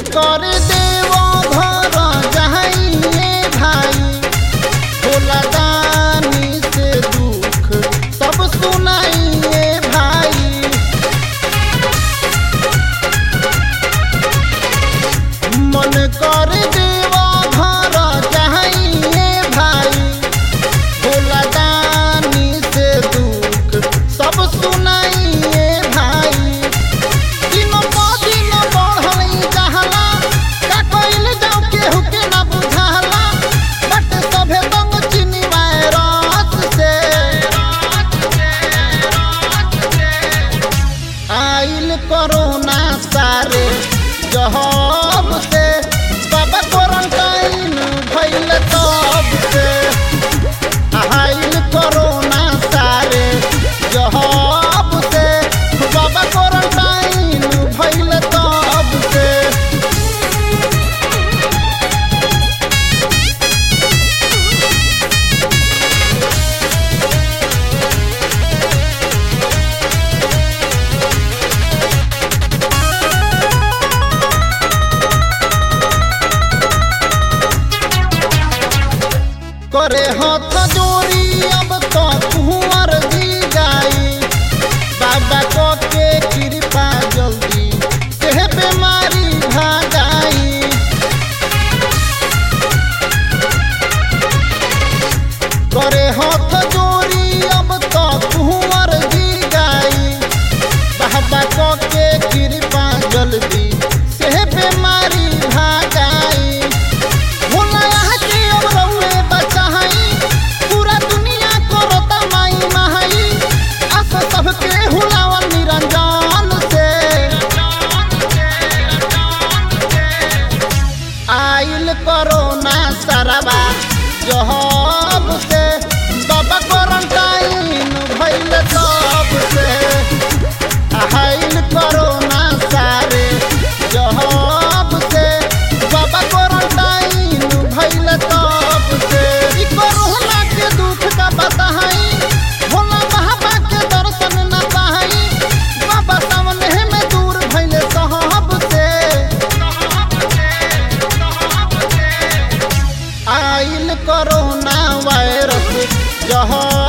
कर देव घर जाइए भाई भोला दानी से दुख सब सुनाइए भाई मन कर देव घर जाइए भाई भोला दानी से दुख सब सुनाइए भाई दिन प दिन बढ़ल जहला का कइल जाऊ केहू के ना बुझाला बट सभे दंग चिनी वायरस से आइल कोरोना सारे जहब से बाबा क्वारंटाइन भइल तब से आइल कोरोना सारे जहब से बाबा क्वारंटाइन भइल तब से करे हाथ जोड़ी अब तो कुंवर जी जाई बाबा को के कृपा जल्दी से बीमारी भागाई करे हाथ जोड़ी अब तो कुंवर जी जाई बाबा को के कृपा जल्दी से बीमारी भागाई भोला यहाँ के अब रउए बचाई पूरा दुनिया करता माई माई अस सबके हुलावन निरंजन से आइल कोरोना सरवा जहब से बाबा क्वारंटाइन भइल तब से आइल कोरोना सारे जहब से बाबा क्वारंटाइन भइल तब से ई कोरोना के दुख का बताई भोला बाबा के दर्शन न पाई बाबा सामने में दूर भइल सहब से आइल कोरोना वायरस जहाँ